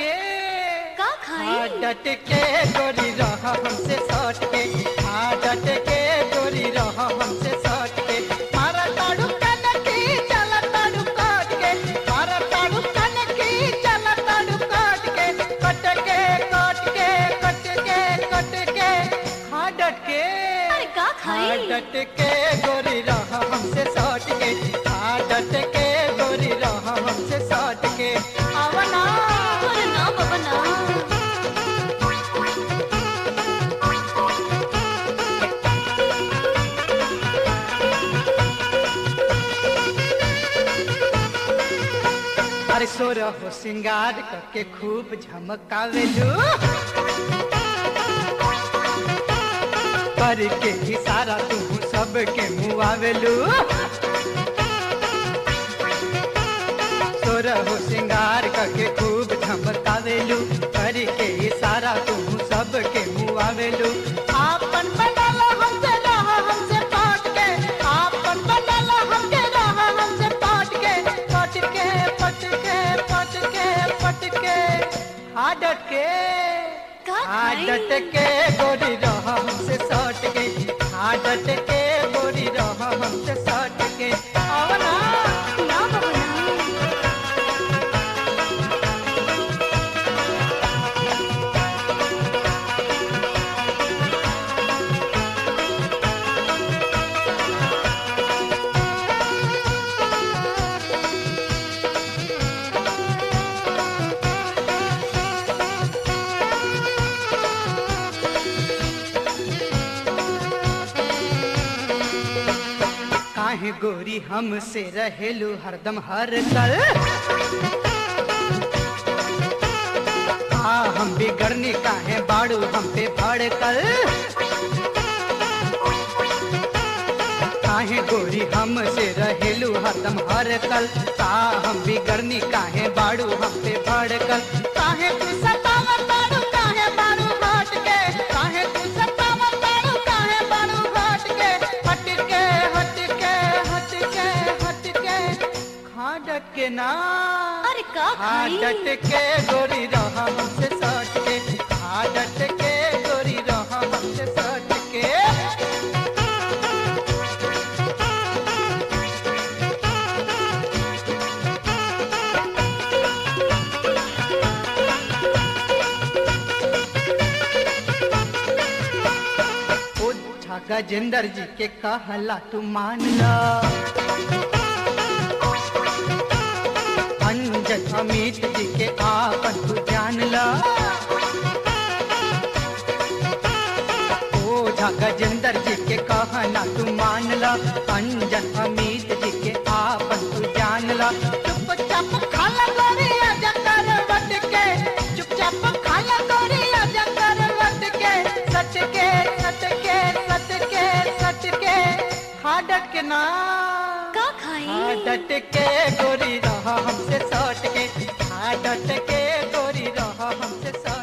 के का खाई? हाँ, डट के गोरी रह हमसे सट के हाँ डट के गोरी रह हमसे सट के मारा ताड़ू कन की चला ताड़ू काट के मारा ताड़ू कन की चला ताड़ू काट के कट के कट के कट के कट के हाँ डट के अरे का खाई? हाँ डट के गोरी रह हमसे सट के हाँ डट के गोरी रह हमसे सट के आवना अरे ना बाबा ना अरे सोर हो सिंगार करके खूब झमकावेलू करके इशारा तू सबके मुआवेलू सोर हो सिंगार करके खूब झमकावेलू करके इशारा तू सबके मुआवेलू आपन बनल हमसे रह हमसे पाट के आपन बनल हमसे रह हमसे पाट के पट के पट के पट के पट के आदत के का खाई? आदत के गोरी रह हमसे सट के आदत के गोरी रह हमसे सट के आवना ना बाबा ना काहे गोरी हमसे रहेलू हरदम हर कल आ हम बिगड़नी काहे बाड़ू हम पे भड़कल काहे गोरी हमसे रहेलू हरदम हर कल का हम बिगड़नी काहे बाड़ू हम पे भड़कल काहे तू सतावत बाड़ू काहे बाड़ू हट के काहे तू सतावत बाड़ू काहे बाड़ू हट के हट के हट के हट के हट के खाडट के ना अरे का खाई? खाडट के गोरी रह हमसे सट के खाडट के गोरी रह हमसे सट के ओझा गजेंद्र जी के कहला तू मान ला अंजन अमित जी के आपन तू जान ला ओझा गजेंद्र जी के कहला तू मान ला अंजन अमित जी के आपन तू जान ला चुपचाप खाला गोरिया जंगल बट के चुपचाप खाला गोरिया जंगल बट के सट के सट के सट के सट के खाडक के ना का खाई? खाडट के गोरी रह हमसे सट के खाडट के गोरी रह हमसे सट